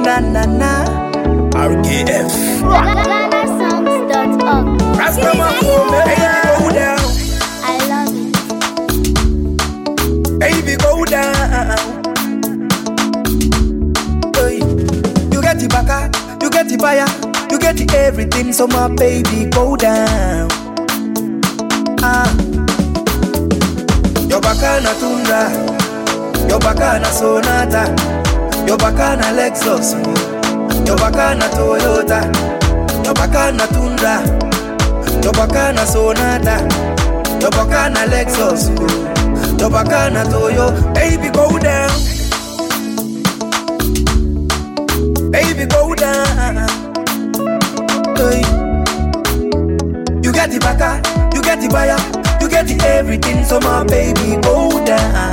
na na na. RKF. GhanaSongs.org. Rastaman, baby, go down. I love it. Baby, go down. Hey. You get the baka, you get the buyer, you get the everything, so my baby go down. Ah. Your baka na tundra, your baka na sonata, your baka na Lexus, your baka na Toyota, your baka na tundra, your baka na sonata, your baka na Lexus, your baka na Toyo, baby go down. baby go down. Hey. You get the baka, you get the buyer, you get the everything, so my baby go down.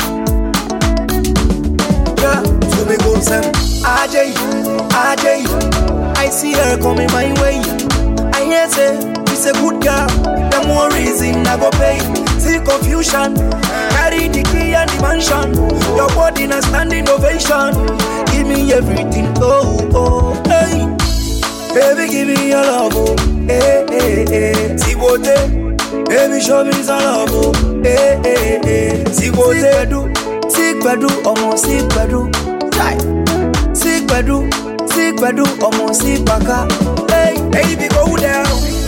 Yeah, so me go sem. AJ, AJ, I see her coming my way. I hear say she's a good girl. The more reason I go pay. See confusion, carry the key and the mansion. Your body na standing ovation. Give me everything, oh oh, hey. Baby, give me your love, oh, hey hey hey. See what baby, show me some love, oh, hey hey hey. See what they do, see do, almost see do, die. See do, see do, almost see baka. Hey, baby, go down.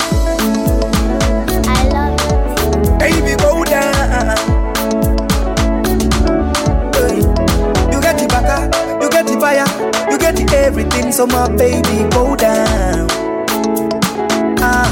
I love it. Baby, go down. Hey. You get the baka, you get the fire, you get the everything, so my baby, go down. Ah.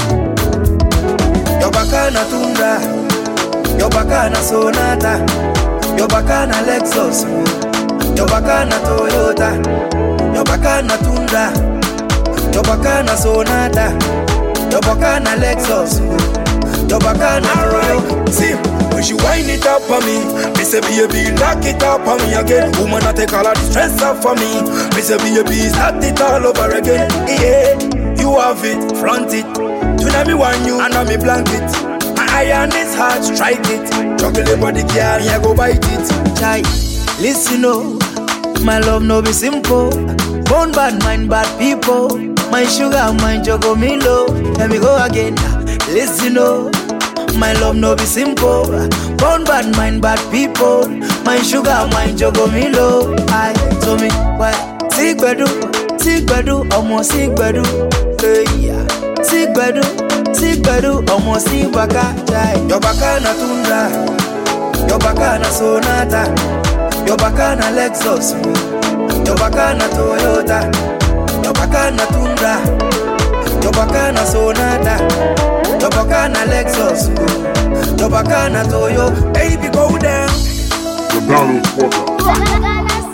Your baka na tundra, your baka na sonata, your baka na Lexus, your baka na Toyota, your baka na tundra, your baka na sonata, your baka na Lexus, your baka na Alright, see, when she wind it up for me, me say baby, lock it up for me again. Woman, I take all of the stress off for me. Me say baby, start it all over again. Yeah, you have it, front it. Tonight me want you, and me blanket. My iron is hard, strike it. Juggle your body, girl, me I go bite it. chai. Listen, oh, my love no be simple. Born bad mind, bad people. My sugar, my jogo milo. Let me go again. Listen, oh, my love no be simple. Born bad mind, bad people. My sugar, my jogo milo. I so me why sick bedu, sick bedu, almost sick bedu. Hey, yeah. Sick bedu, sick bedu, almost sick baka. Chai. Your baka na tundra. Your baka na sonata Your baka na Lexus Your baka na Toyota Your baka na Tundra Your baka na sonata Your baka na Lexus Your baka na Toyo Baby go down The Donald Walker. GhanaSongs.org.